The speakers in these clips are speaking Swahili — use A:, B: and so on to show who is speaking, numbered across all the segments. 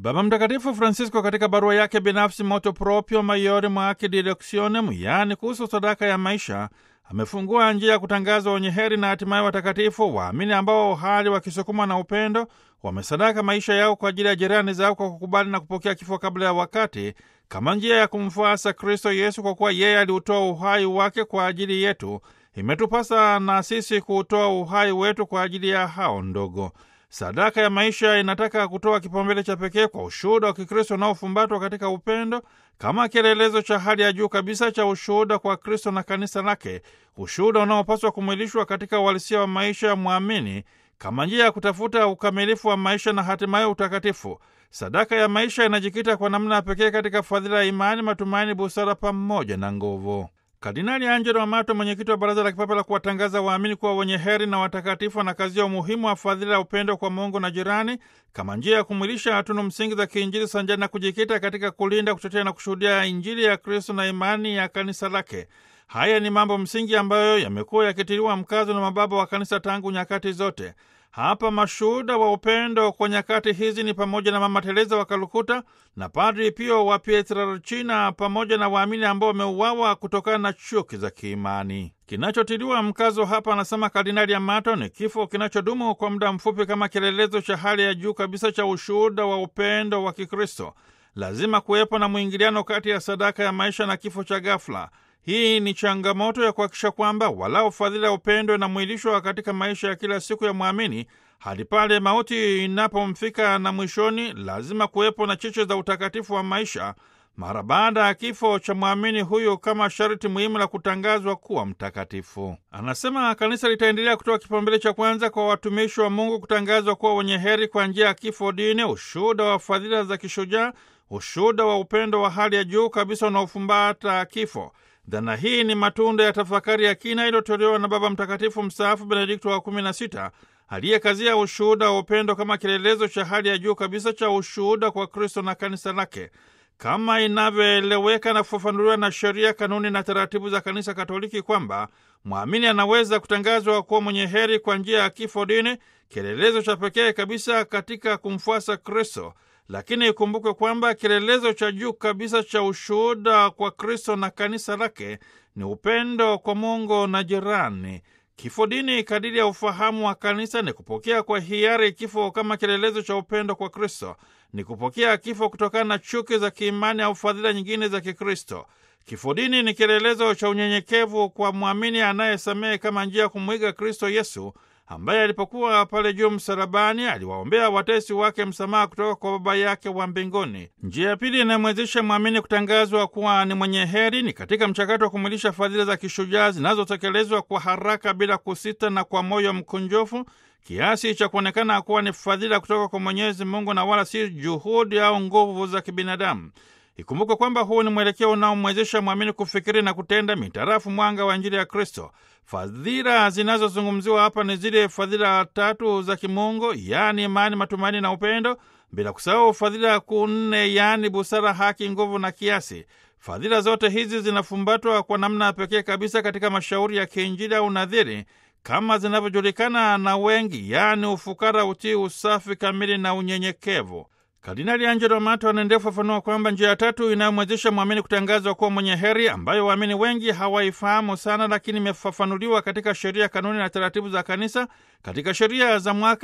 A: Baba Mtakatifu Francisco katika barua yake binafsi Motu Proprio Maiori Mwaaki Directionem, yaani kuhusu sadaka ya maisha, amefungua njia ya kutangaza wenye heri na hatimaye watakatifu waamini ambao hali wakisukumwa na upendo wamesadaka maisha yao kwa ajili ya jirani zao kwa kukubali na kupokea kifo kabla ya wakati kama njia ya kumfuasa Kristo Yesu, kwa kuwa yeye aliutoa uhai wake kwa ajili yetu. Imetupasa na sisi kuutoa uhai wetu kwa ajili ya hao ndogo. Sadaka ya maisha inataka kutoa kipaumbele cha pekee kwa ushuhuda wa Kikristo unaofumbatwa katika upendo kama kielelezo cha hali ya juu kabisa cha ushuhuda kwa Kristo na kanisa lake, ushuhuda unaopaswa kumwilishwa katika uhalisia wa maisha ya mwamini kama njia ya kutafuta ukamilifu wa maisha na hatimaye utakatifu. Sadaka ya maisha inajikita kwa namna ya pekee katika fadhila ya imani, matumaini, busara pamoja na nguvu. Kardinali Angelo Amato, mwenyekiti wa Baraza la Kipapa la kuwatangaza waamini kuwa wenye heri na watakatifu, anakazia umuhimu wa fadhila ya upendo kwa Mungu na jirani kama njia ya kumwilisha hatunu msingi za kiinjili sanjani na kujikita katika kulinda, kutetea na kushuhudia Injili ya Kristo na imani ya kanisa lake. Haya ni mambo msingi ambayo yamekuwa yakitiliwa mkazo na mababa wa kanisa tangu nyakati zote. Hapa mashuhuda wa upendo kwa nyakati hizi ni pamoja na Mama Teresa wa Kalkuta na Padri Pio wa Pietrelcina pamoja na waamini ambao wameuawa kutokana na chuki za kiimani. Kinachotiliwa mkazo hapa, anasema Kardinali Amato, ni kifo kinachodumu kwa muda mfupi kama kielelezo cha hali ya juu kabisa cha ushuhuda wa upendo wa Kikristo. Lazima kuwepo na mwingiliano kati ya sadaka ya maisha na kifo cha ghafla. Hii ni changamoto ya kuhakikisha kwamba walau fadhila ya upendo inamwilishwa katika maisha ya kila siku ya mwamini hadi pale mauti inapomfika, na mwishoni lazima kuwepo na cheche za utakatifu wa maisha mara baada ya kifo cha mwamini huyu kama sharti muhimu la kutangazwa kuwa mtakatifu. Anasema kanisa litaendelea kutoa kipaumbele cha kwanza kwa watumishi wa Mungu kutangazwa kuwa wenye heri kwa njia ya kifo dini, ushuhuda wa fadhila za kishujaa, ushuhuda wa upendo wa hali ya juu kabisa unaofumbata kifo. Dhana hii ni matunda ya tafakari ya kina iliyotolewa na Baba Mtakatifu mstaafu Benedikto wa kumi na sita aliyekazia ushuhuda wa upendo kama kielelezo cha hali ya juu kabisa cha ushuhuda kwa Kristo na kanisa lake kama inavyoeleweka na kufafanuliwa na sheria, kanuni na taratibu za Kanisa Katoliki, kwamba mwamini anaweza kutangazwa kuwa mwenye heri kwa njia ya kifo dini, kielelezo cha pekee kabisa katika kumfuasa Kristo. Lakini ikumbukwe kwamba kielelezo cha juu kabisa cha ushuhuda kwa Kristo na kanisa lake ni upendo kwa Mungu na jirani. Kifo dini, kadiri ya ufahamu wa kanisa, ni kupokea kwa hiari kifo kama kielelezo cha upendo kwa Kristo, ni kupokea kifo kutokana na chuki za kiimani au fadhila nyingine za Kikristo. Kifo dini ni kielelezo cha unyenyekevu kwa mwamini anayesamehe kama njia ya kumwiga Kristo Yesu ambaye alipokuwa pale juu msalabani aliwaombea watesi wake msamaha kutoka kwa Baba yake wa mbinguni. Njia ya pili inayomwezesha mwamini kutangazwa kuwa ni mwenye heri ni katika mchakato wa kumwilisha fadhila za kishujaa zinazotekelezwa kwa haraka, bila kusita na kwa moyo mkunjofu, kiasi cha kuonekana kuwa ni fadhila kutoka kwa Mwenyezi Mungu na wala si juhudi au nguvu za kibinadamu. Ikumbukwe kwamba huu ni mwelekeo unaomwezesha mwamini kufikiri na kutenda mitarafu mwanga wa Injili ya Kristo. Fadhila zinazozungumziwa hapa ni zile fadhila tatu za kimungu, yaani imani, matumaini na upendo, bila kusahau fadhila kuu nne, yaani busara, haki, nguvu na kiasi. Fadhila zote hizi zinafumbatwa kwa namna ya pekee kabisa katika mashauri ya kiinjili au nadhiri kama zinavyojulikana na wengi, yaani ufukara, utii, usafi kamili na unyenyekevu. Kardinali Angelo Amato anaendelea kufafanua kwamba njia ya tatu inayomwezesha mwamini kutangazwa kuwa mwenye heri, ambayo waamini wengi hawaifahamu sana, lakini imefafanuliwa katika sheria, kanuni na taratibu za Kanisa, katika sheria za mwaka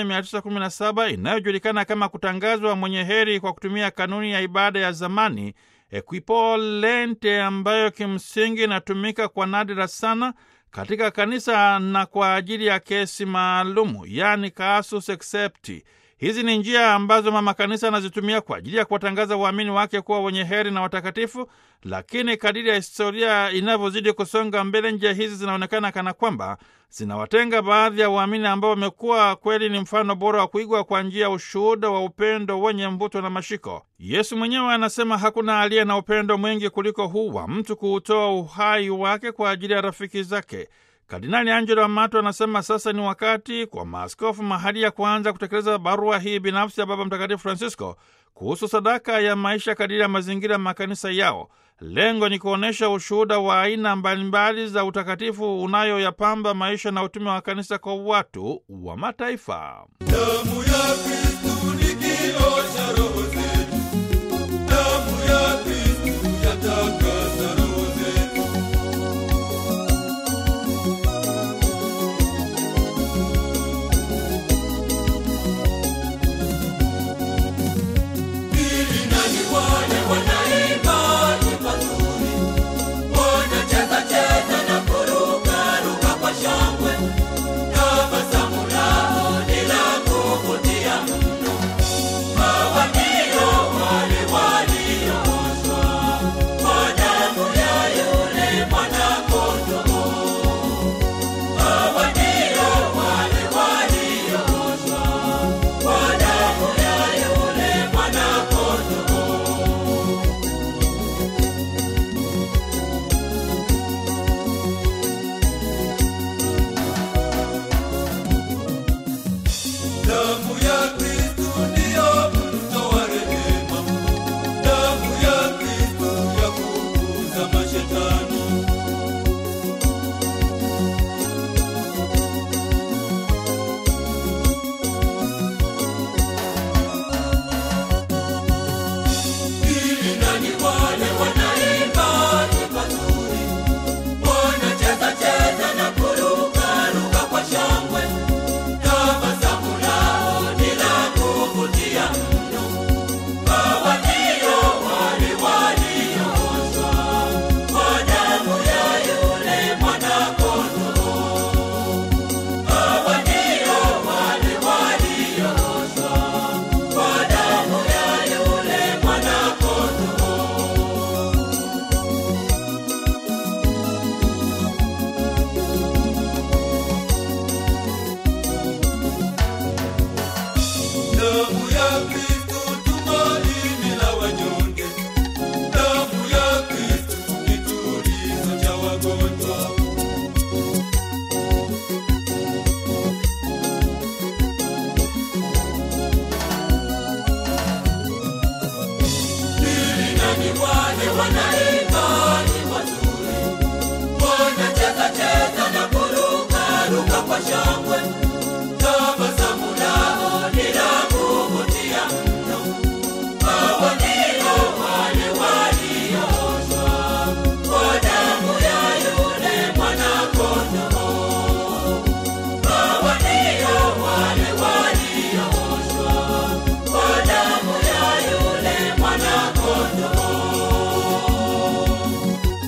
A: 1917 inayojulikana kama kutangazwa mwenye heri kwa kutumia kanuni ya ibada ya zamani equipolente, ambayo kimsingi inatumika kwa nadra sana katika kanisa na kwa ajili ya kesi maalumu, yaani casus excepti. Hizi ni njia ambazo mama kanisa anazitumia kwa ajili ya kuwatangaza waamini wake kuwa wenye heri na watakatifu, lakini kadiri ya historia inavyozidi kusonga mbele, njia hizi zinaonekana kana kwamba zinawatenga baadhi ya waamini ambao wamekuwa kweli ni mfano bora wa kuigwa kwa njia ya ushuhuda wa upendo wenye mvuto na mashiko. Yesu mwenyewe anasema hakuna aliye na upendo mwingi kuliko huu wa mtu kuutoa uhai wake kwa ajili ya rafiki zake. Kardinali Angelo Amato anasema sasa ni wakati kwa maaskofu mahali ya kuanza kutekeleza barua hii binafsi ya Baba Mtakatifu Francisco kuhusu sadaka ya maisha kadiri ya mazingira ya makanisa yao. Lengo ni kuonyesha ushuhuda wa aina mbalimbali za utakatifu unayoyapamba maisha na utume wa kanisa kwa watu wa mataifa.
B: Damu ya